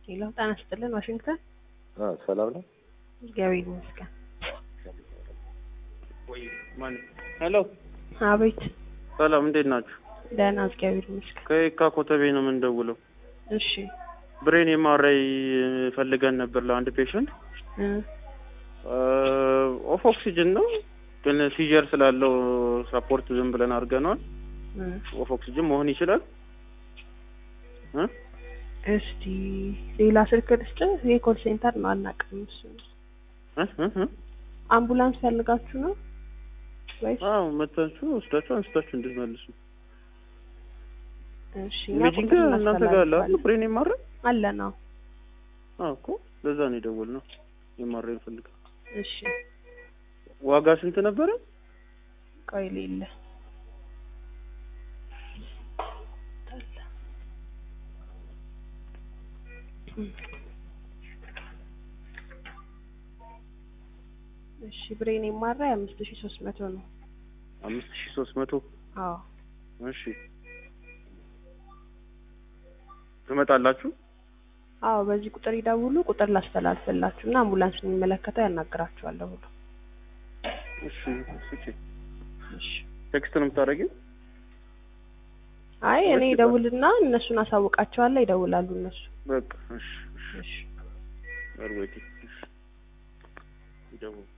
ሄሎ ጤና ይስጥልን ዋሽንግተን ሰላም ነው። እግዚአብሔር ይመስገን። ሄሎ አቤት ሰላም፣ እንዴት ናችሁ? ደህና እግዚአብሔር ይመስገን። ከየካ ኮተቤ ነው የምንደውለው። እሺ ብሬን ኤምአርአይ ፈልገን ነበር ለአንድ ፔሽንት። እ ኦፍ ኦክሲጅን ነው ግን ሲጀር ስላለው ሰፖርት ዝም ብለን አድርገነዋል። እ ኦፍ ኦክሲጅን መሆን ይችላል እ እስቲ ሌላ ስልክ ልስጥ። ይሄ ኮል ሴንተር ነው አናውቅም። እሱ እ እ እ አምቡላንስ ፈልጋችሁ ነው ወይስ? አዎ መታችሁ ወስዳችሁ አንስታችሁ እንድትመልሱ። እሺ እኛ ኢሜጂንግ ቁጥር እናንተ ጋር አለ አይደል? እናስተላልፋለን። ብሬን ኤምአርአይ አለ ነው። አዎ እኮ ለዛ ነው የደወልነው። ኤምአርአይ ፈልገን እሺ ዋጋ ስንት ነበረ? ቆይ ሌለ እሺ ብሬን ኤምአርአይ አምስት ሺ ሶስት መቶ ነው። አምስት ሺህ ሶስት መቶ አዎ እሺ ትመጣላችሁ? አዎ በዚህ ቁጥር ይደውሉ። ቁጥር ላስተላልፍላችሁ እና አምቡላንስ የሚመለከተው ያናግራችኋለሁ ብሎ እሺ ስጪ። እሺ ቴክስት ነው የምታደርጊው? አይ እኔ እሺ፣ ይደውልና እነሱን አሳውቃቸዋለሁ። ይደውላሉ እነሱ። በቃ እሺ እሺ እሺ አርወቲ እሺ ይደውል